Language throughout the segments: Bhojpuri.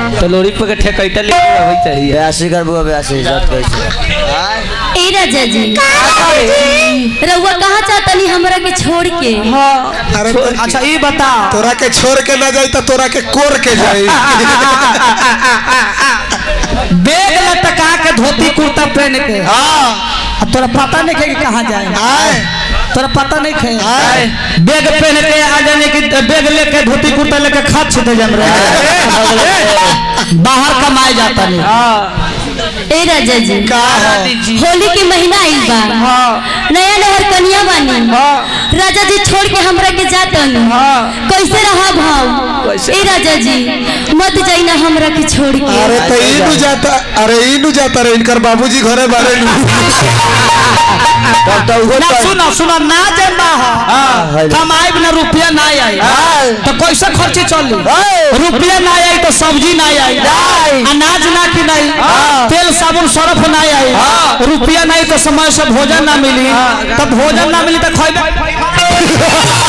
तो लोरी पे के ठेकैटा लेके आवे चाहिए बयासी कर बुआ बयासी इज्जत कैसे ए राजा जी रउआ कहाँ चाहतनी हमरा के छोड़ के अरे तो- अच्छा ये बता तोरा के छोड़ के ना जाई तो तोरा के कोर के जाई बेग लटका के धोती कुर्ता पहन के हाँ आ तोरा पता नहीं है कि कहाँ जाए आए तोरा पता नहीं है आए बेग पहन के आ जाने की बेग लेके धोती कुर्ता लेके खाद छिटे जम रहे बाहर कमाए जाता नहीं ए राजा जी का हो होली के महीना आइल बा नया नहर कनिया बानी राजा जी छोड़ के हमरा के जातनी कैसे रहा भाव ए राजा जी मत जाई ना हमरा के छोड़ के अरे तो ई नु जाता अरे ई नु जाता रे इनकर बाबूजी घरे बारे नु तब तो उहो ना तो सुनो सुनो ना जे बाहर कमाए बिना रुपया ना आई तो कैसे खर्ची चली रुपया ना आई तो सब्जी ना आई अनाज ना कि नहीं तेल साबुन सरफ ना आई रुपया नहीं तो समय से भोजन ना मिली तो भोजन ना मिली तो खैबे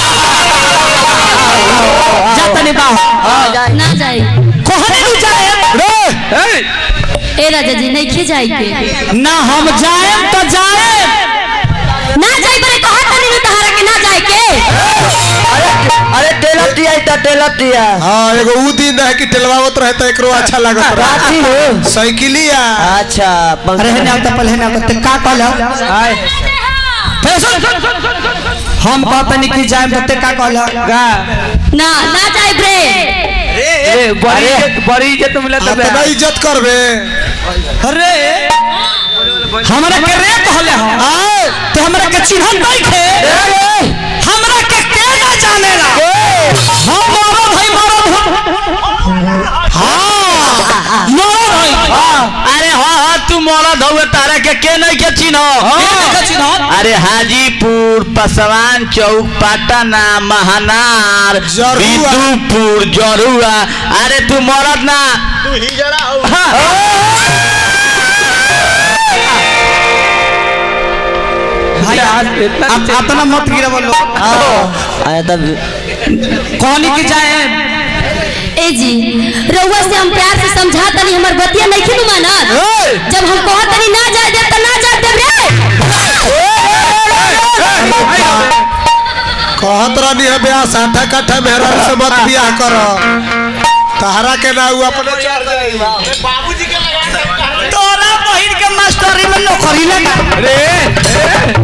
जाता नहीं बाहर ना जाई कहने नहीं जाए ए राजा जी नहीं खे जाई के ना हम जाए तो जाए ना जाई बरे कहा तनी न तहरा के ना जाए के अरे टेलर दिया इतना टेलर दिया हां एगो ऊ दिन है कि टेलवावत रहे तो एकरो अच्छा लागत रहे राती हो साइकिलिया अच्छा अरे है ना तो पहले ना तो का कहल हम कहते नहीं कि जाए तो का कहल ना ना जाई बरे ए बड़ी इज्जत बड़ी इज्जत मिलत आ तो ना इज्जत करबे अरे हमरा के रे कहले हम तो हमरा के चिन्हन नहीं खे हमरा के के ना जानेला हम मरद है मरद हां मरद है अरे हाँ हाँ तू मरद हवे तारा के के नहीं के चिन्ह के चिन्हन अरे हाजीपुर पसवान चौक पटना महानार जरुआ। विदुपुर जरुआ अरे तू मरद ना तू हिजड़ा हो भाई आप अपना मत गिरब लो आया तब कहनी की जाए ए जी रउआ से हम प्यार से समझा तनी हमर बतिया नहीं खिनु मानत जब हम कहा तनी ना जाए दे त ना जाए दे रे कहत रहनी है ब्याह साठा काठा मेहरा से मत बियाह कर तहरा के ना ऊ अपने चढ़ जाई तोरा बहिन के मास्टरी में नौकरी लगा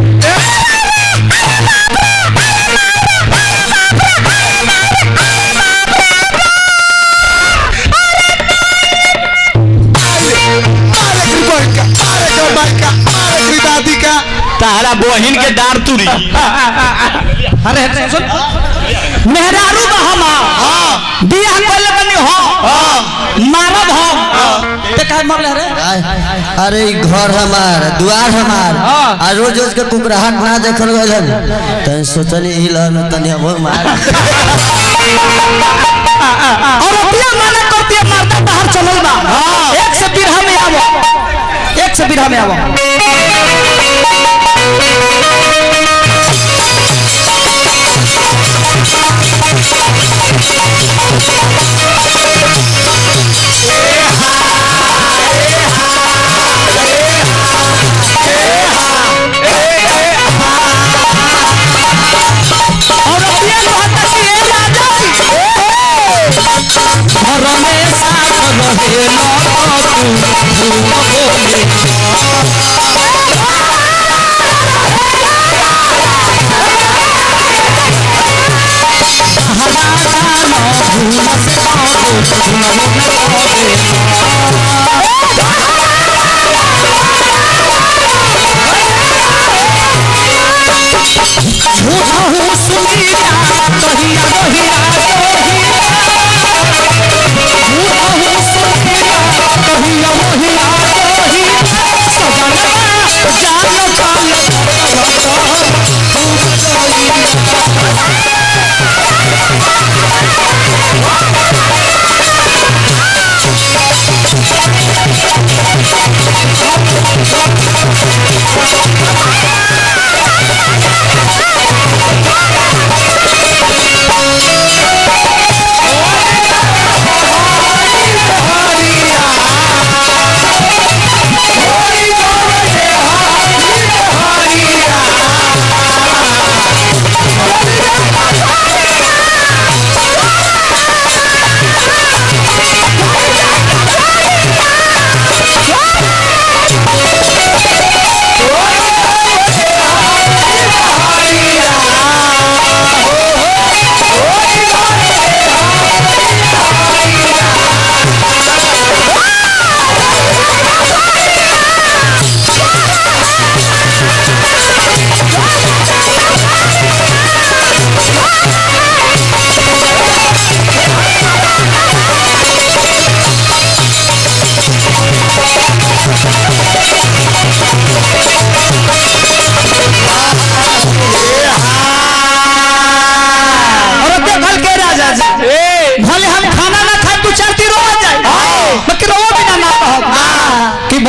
अरे की बहका अरे के बहका अरे की दादी का तारा बहिन के डार तुरी अरे सुन मेहरारू बा हम हां बियाह कइले बनी हम मारब हम ते काहे मरले रे अरे ई घर हमार द्वार हमार आ रोज रोज के कुकराहट ना देखल गइल हम तन सोचनी ही लन तनी हम मार और रुपया माना करती है मारता बाहर चलल बा एक से बिरहा में आवो एक से बिरहा में आवो और रुपया कहता कि ए राजा घर में साथ रहे न तू भूल बोले झूठा हूँ सुनिया कहिया कहिया झूठा हूँ सुनिया कहिया कहिया कहिया सजना जान पाल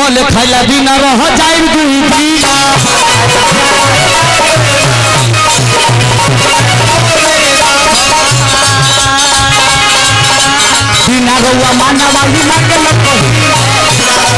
कल खाइला बिना रह जाए दुई दिन बिना रउआ माना वाली मांगे लग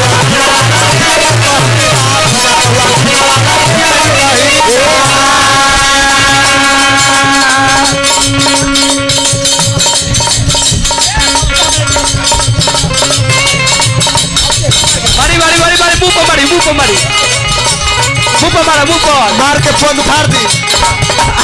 मारी मारी मारी मारी मुंह पर मारी मुंह पर मारी मुंह पर मारा मुंह पर मार के पंद फाड़ दी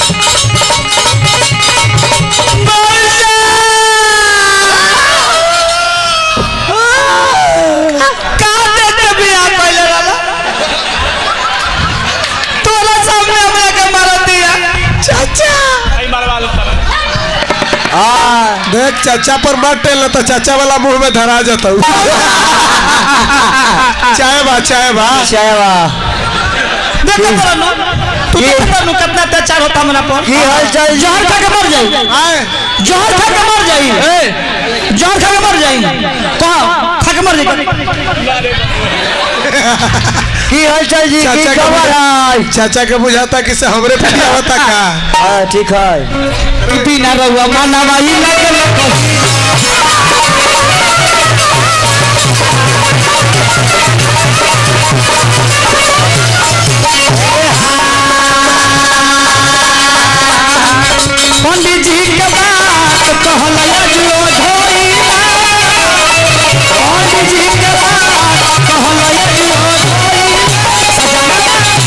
काटे के बियाह कइले रहला तोरा सामने हमरा के मार दिया चाचा देख चाचा पर मत टेल तो चाचा वाला मुंह में धरा जाता चाय बा चाय बा देखो तोरा नु तू देखो नु कितना अत्याचार होता हमरा पर की हाल चाल जहर खा के मर जाई आए जहर खा के मर जाई ए जहर खा के मर जाई कहा खा के मर जाई की हाल चाल जी की चाचा के खबर है बुझा- चाचा के बुझाता कि से हमरे पिटिया होता का हाँ ठीक है बिना रहुआ माना वाली लगे लगे पंडित जी के बात कहला जो धोइला पंडित जी के बात कहला जो धोइला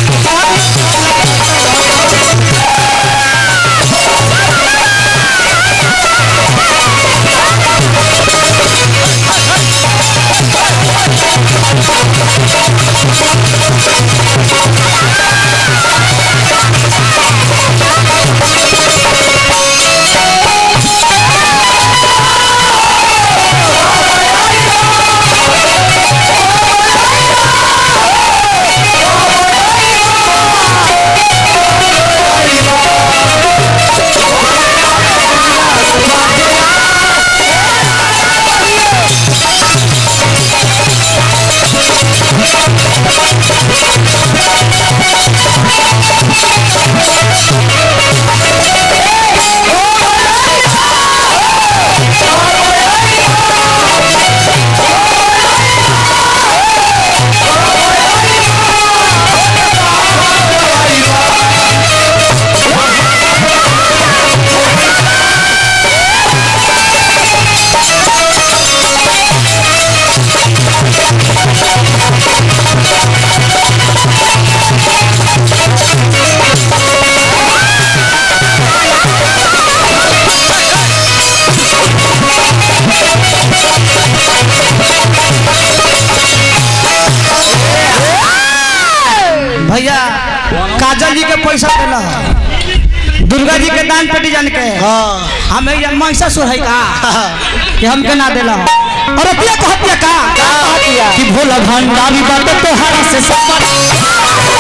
भैया काजल जी के पैसा देला दुर्गा जी के दान पेटी जान के हाँ हमें ये महिषासुर है का कि हमके ना देला और अतिया कहतिया का कि भोला भंडारी बात तोहरा से सब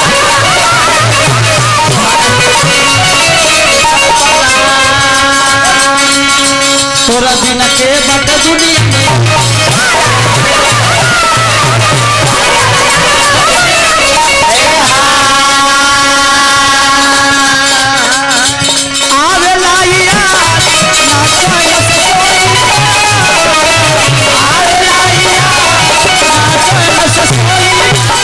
तोरा दिन के बट दुनिया में आवे लाइया ना कोई आवे लाइया ना कोई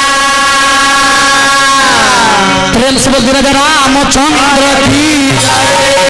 प्रेम से बोल रामचंद्र की जय।